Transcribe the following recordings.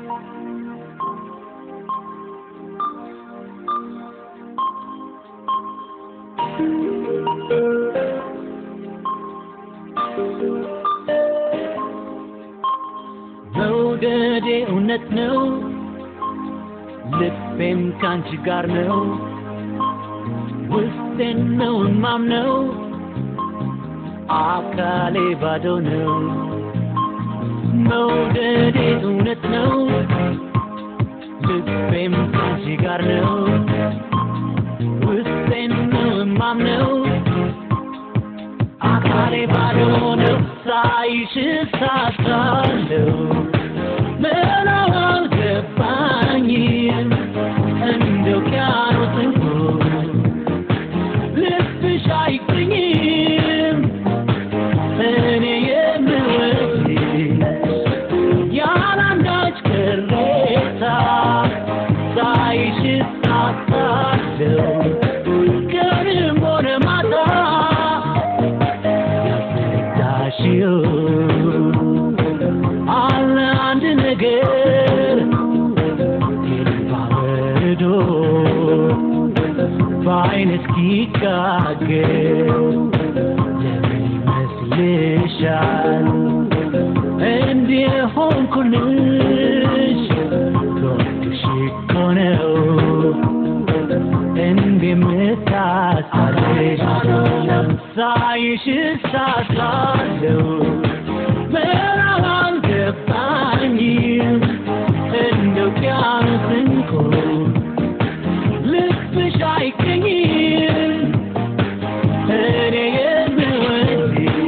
መውደዴ እውነት ነው፣ ልቤም ካንቺ ጋር ነው። ውስጤን ነው እማምነው፣ አካሌ ባዶ ነው። መውደዴ እውነት ነው፣ ልቤም ካንቺ ጋር ነው። ውስጤን ነው እማምነው፣ አካሌ ባዶ ነው። ሳይሽ እሳሳለሁ ምነው አልገባኝም እንደ ውቅያኖስ እንቁ ልብሽ አይገኝም እኔ የምወድሽ ያላንዳች ቅሬታ ሳይሽ እሳሳለሁ ቀንም ሆነ ማታ ያስረዳሽው አለ አንድ ነገር ባበዶ በአይን እስኪጋገር ለምን ይመስልሻል እንዲህ ሆንኩልሽ ልወድሽ እኮ ነው እንደምታሳልሽ ሳይሽ እሳሳለሁ ምዕራብ አልገባኝም እንደ ውቅያኖስ እንቁ ልብሽ አይገኝም እኔ የምወድሽ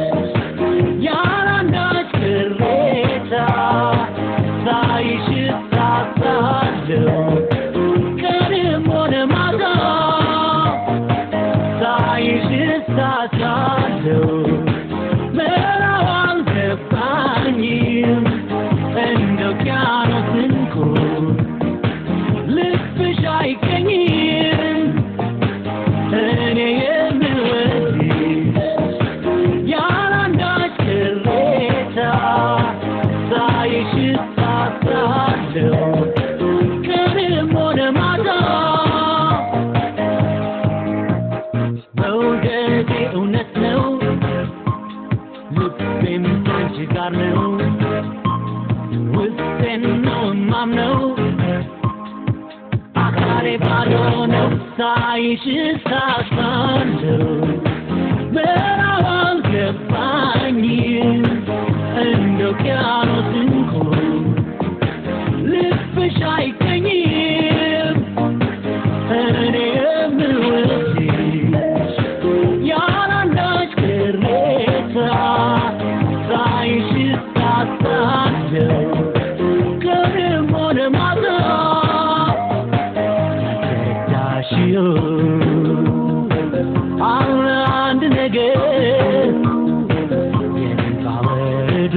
ያላንዳች ቅሬታ ሳይሽ እሳሳለሁ ቀንም ሆነ ማታ ሳይሽ እሳሳለሁ ምዕራብ አልገባኝም እንደ ውቅያኖስ እንቁ ልብሽ አይገኝም እኔ የምወድሽ ያላንዳች ቅሬታ ሳይሽ እሳሳለሁ ቀንም ሆነ ማታ መውደዴ እውነት ነው ልቤም ካንቺ ጋር ነው ውስጤን ነው እማምነው አካሌ ባዶ ነው ሳይሽ እሳሳለሁ ምዕራብ አልገባኝም እንደ ውቅያኖስ እንቁ ልብሽ አይገኝም እኔ የምወድሽ ያላንዳች ቅሬታ ሳይሽ እሳሳለሁ ቀንም ሆነ ማታ ያስረዳሽው አለ አንድ ነገር የእንባ በረዶ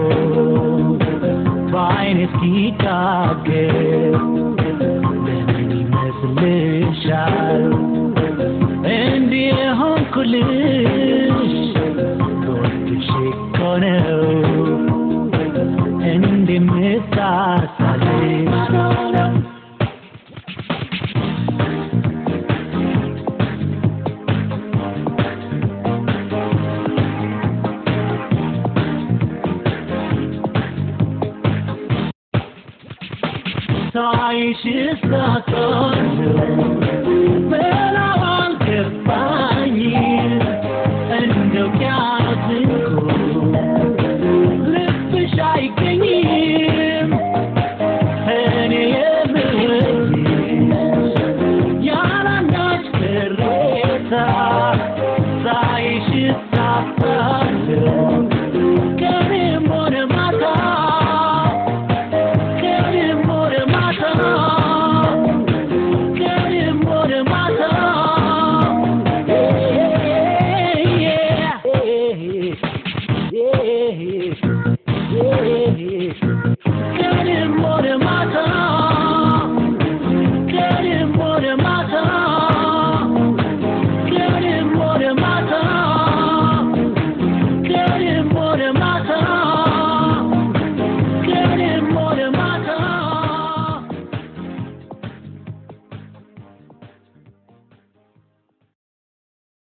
በአይን እስኪጋገር ለምን ይመስልሻል እንዲህ ሆንኩልሽ ልወድሽ እኮ ነው እንደምሳሳልሽ ሳይሽ እሳሳለሁ ምዕራብ አልገባኝም እንደ ውቅያኖስ እንቁ ልብሽ አይገኝም እኔ የምወድሽ ያላንዳች ቅሬታ ሳይሽ እሳሳለሁ ቀንም ሆነ ማታ ቀንም ሆነ ማታ ቀንም ሆነ ማታ Yeah.